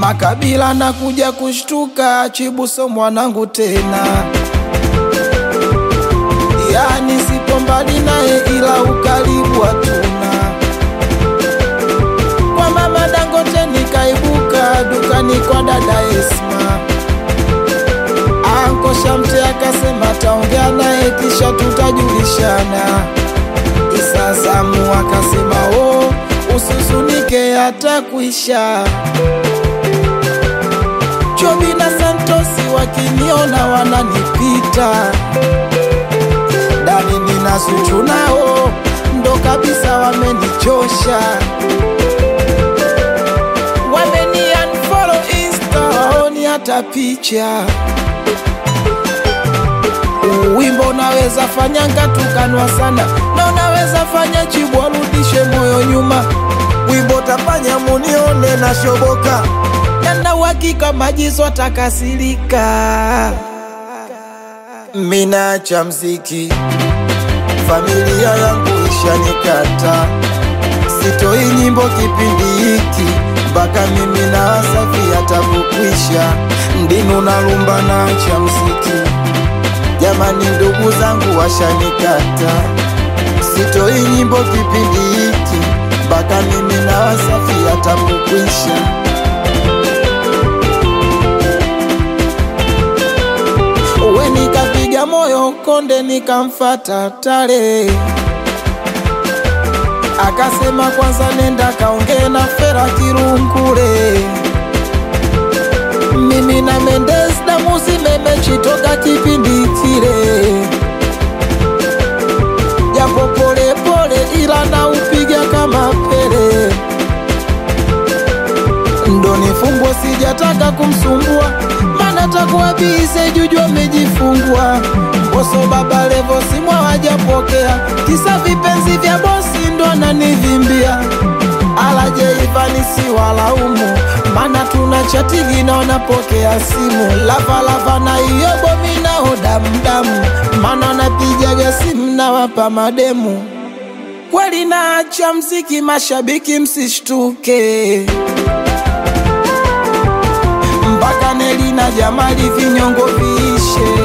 Makabila na kuja kushtuka, Chibuso mwanangu tena, yani sipo mbali naye, ila ukaribu hatuna. Kwa mama Dangote nikaibuka dukani kwa dada Esma, Anko Shamte akasema taongea naye kisha tutajulishana. Isa Samu akasema oh, usizunike hata kuisha. Chobi na Santosi wakiniona wananipita, Dani nina Zuchu nao ndo kabisa wamenichosha, wameni unfollow Insta, waoni hata picha. Wimbo unaweza fanya ngatukanwa sana, na unaweza fanya Chibu arudishe moyo nyuma. Wimbo tafanya munione na shoboka, Yana uhakika Majizo atakasirika. mina cha mziki, familia yangu ishanikata, sitoi nyimbo kipindi hiki mpaka mimi na Wasafi atakukwisha, ndinu na lumba na cha mziki. Jamani, ndugu zangu washanikata, sitoi nyimbo kipindi hiki mpaka mimi na Wasafi atakukwisha. Uwe nikapiga moyo konde, nikamfata Tare, akasema kwanza nenda kaongee na Fera Kirungure. Mimi na Mendes damu zimemechitoka kipindi kile, japo pole pole, ila na upiga kama Pele. Ndo nifungwe, sijataka kumsumbua, mana takuwa bize juju amejifungwa. Boso baba Levo simwa wajapokea, kisa vipenzi vya bosi ndo ananivimbia. Alaje Ivani si walaumu, mana tuna chatigi na wanapokea simu. Lava lava na iyo bomi nao damdamu, mana napijaga simu na wapa mademu. Kweli naacha mziki, mashabiki msishtuke mpaka Neli na Jamali vinyongo viishe.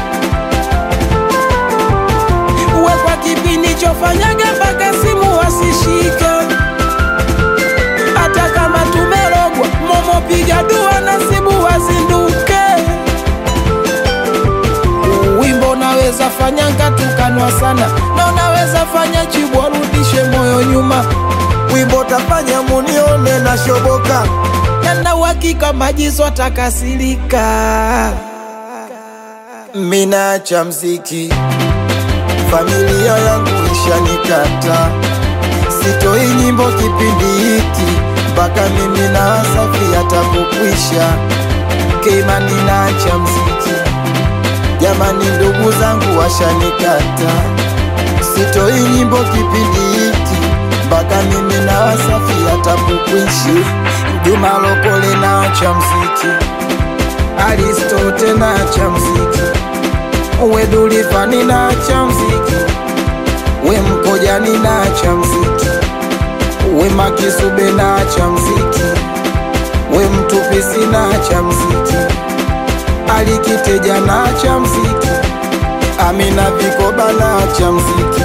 Uwe kwa kipindi chofanyaga mpaka simu wasishike, hata kama tumerogwa momo, piga dua nasibu wazinduke. Wimbo unaweza fanya ngatukanwa sana, na unaweza fanya Chibu arudishe moyo nyuma. Wimbo tafanya munione na shoboka, Yana uhakika Majizo atakasirika. mina cha mziki, familia yangu ishanikata, sitoi nyimbo kipindi hiki mpaka mimi na Wasafi atakukwisha. Keimani na cha mziki, jamani, ndugu zangu washanikata, sitoi nyimbo kipindi hiki mpaka mimi na Wasafi atakukwisha. Juma Lokole na cha mziki Aristote na cha mziki, we Dulivani na cha mziki, we Mkojani na cha mziki, we Makisube na cha mziki, we Mtupisi na cha mziki, Alikiteja na cha mziki, Amina Vikoba na cha mziki.